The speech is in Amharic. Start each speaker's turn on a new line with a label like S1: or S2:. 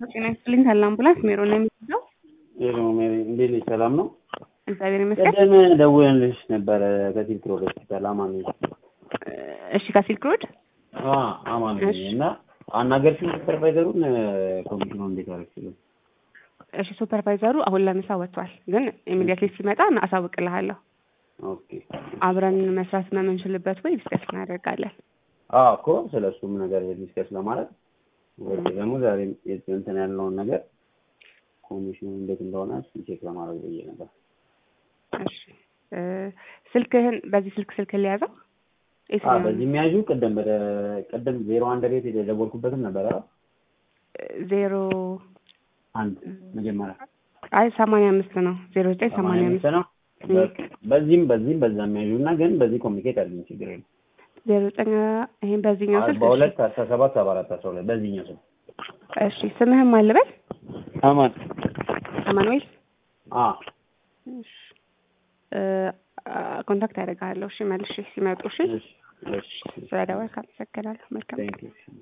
S1: ጤና ይስጥልኝ ካለ አምቡላንስ ሜሮን ነው የሚለው።
S2: ሄሎ ሜሪ፣ እንዴት ነሽ? ሰላም ነው?
S1: እግዚአብሔር ይመስገን።
S2: ቅድም ደውለንልሽ ነበረ ከሲልክ ሮድ ሆስፒታል አማን ነኝ።
S1: እሺ ከሲልክ ሮድ
S2: አ አማን ነኝ
S1: እሺ።
S2: እና አናገርሽኝ ሱፐርቫይዘሩን ኮሚሽኑ እንዴት አደረግሽልኝ?
S1: እሺ ሱፐርቫይዘሩ አሁን ለምሳ ወጥቷል፣ ግን ኢሚዲየትሊ ሲመጣ አሳውቅልሃለሁ።
S2: ኦኬ
S1: አብረን መስራት በምንችልበት ወይ ዲስከስ እናደርጋለን።
S2: አዎ እኮ ስለ እሱም ነገር ዲስከስ ለማለት ወይ ደግሞ ዛሬ እንትን ያለውን ነገር ኮሚሽኑ እንዴት እንደሆነ እሱን ቼክ ለማድረግ ብዬ ነበር።
S1: እሺ እ ስልክህን በዚህ ስልክ ስልክ ሊያዘው
S2: አ በዚህ የሚያዡ ቅድም በደ ቅድም ዜሮ አንድ ቤት የደወልኩበትም ነበር አይደል?
S1: ዜሮ
S2: አንድ መጀመሪያ
S1: አይ ሰማንያ አምስት ነው ዜሮ ዘጠኝ ሰማንያ አምስት
S2: ነው። በቃ በዚህም በዚህም በዛ የሚያዡ እና ግን በዚህ ኮሚኒኬት አድርገን ችግር የለም።
S1: ዜሮ ዘጠኝ ይሄን በዚህኛው ስልክ
S2: አርባ ሁለት አስራ ሰባት ሰባ አራት አስራ ሁለት በዚህኛው ስልክ
S1: እሺ ስምህም አልበል
S2: አማን
S1: አማኑኤል
S2: አ
S1: እሺ እ ኮንታክት ያደርጋለሁ እሺ መልሼ ሲመጡ እሺ
S2: እሺ እሺ
S1: ስለደወልክ አመሰግናለሁ መልካም
S2: ቴንክ ዩ